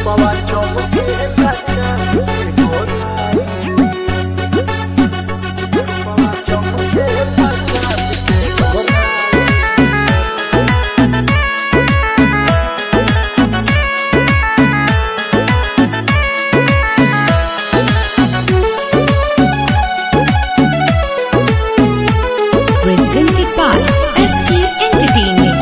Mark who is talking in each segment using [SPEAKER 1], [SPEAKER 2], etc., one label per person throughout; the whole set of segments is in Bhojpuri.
[SPEAKER 1] रूपवा चमके लाचा रूपवा चमके लाचा
[SPEAKER 2] presented by ST Entertainment.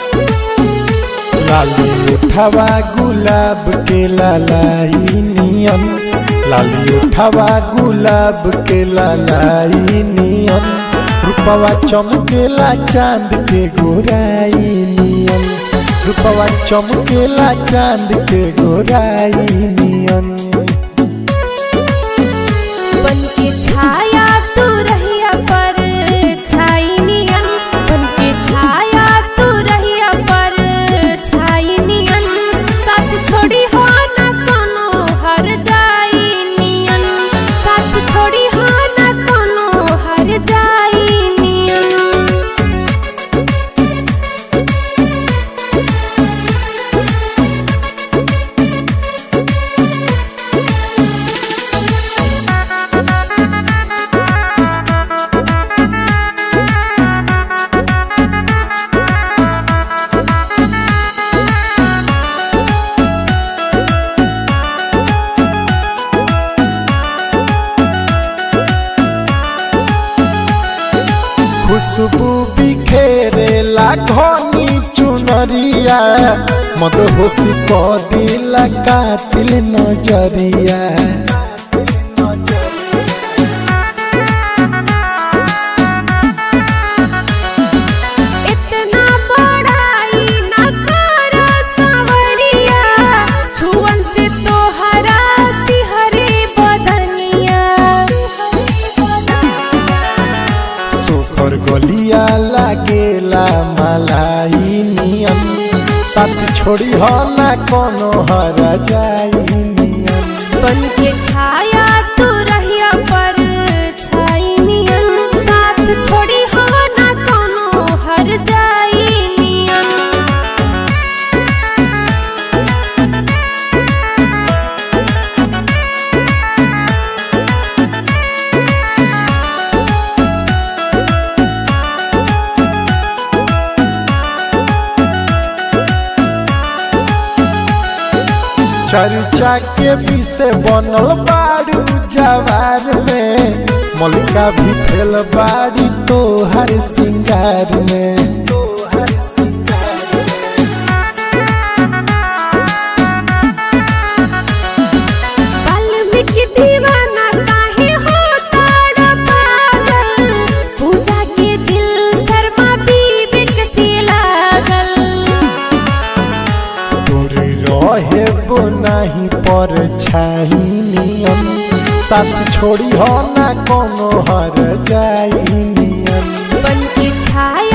[SPEAKER 3] लाली उठावा गुलाब के लालाई नियम लाली उठावा गुलाब के लालाई नियम रूपवा चमकेला चांद के गोराई नियम रूपवा चमकेला चांद के गोराई नियम
[SPEAKER 4] बन के छाया तू रहिया पर छाई नियन बन के छाया तू रहिया पर छाई नियन साथ छोड़ी हो न कोनो हर जाई नियन साथ छोड़ी हो न कोनो हर जाई नियन
[SPEAKER 3] खुशबू बिखेरे घनी चुनरिया मद होशी क दिला कातिल नजरिया
[SPEAKER 4] इतना बड़ाई न कर सावरिया छुअन से तोहरा सिहरे बदनिया
[SPEAKER 3] सोकर गलिया लागेला मलाई नियम साथ छोड़ी हो ना कोनो हर जाई नियम
[SPEAKER 4] बन के छाया तू रहिया पर छाई नियन साथ छोड़ी हो ना कोनो हर जाई नियन
[SPEAKER 3] चर्चा के पीछे बनल बारू जवार में मलिका भी फेल बाड़ी तोहर सिंगार में
[SPEAKER 4] वाल्मीकि दीवाना काहे हो ताड़ पागल पूजा के दिल शर्मा बीबी के से लागल
[SPEAKER 3] तोरे रहे वो नहीं पर छाई नियम साथ छोड़ी हो ना कोनो हर जाई नियम
[SPEAKER 4] बन के छाया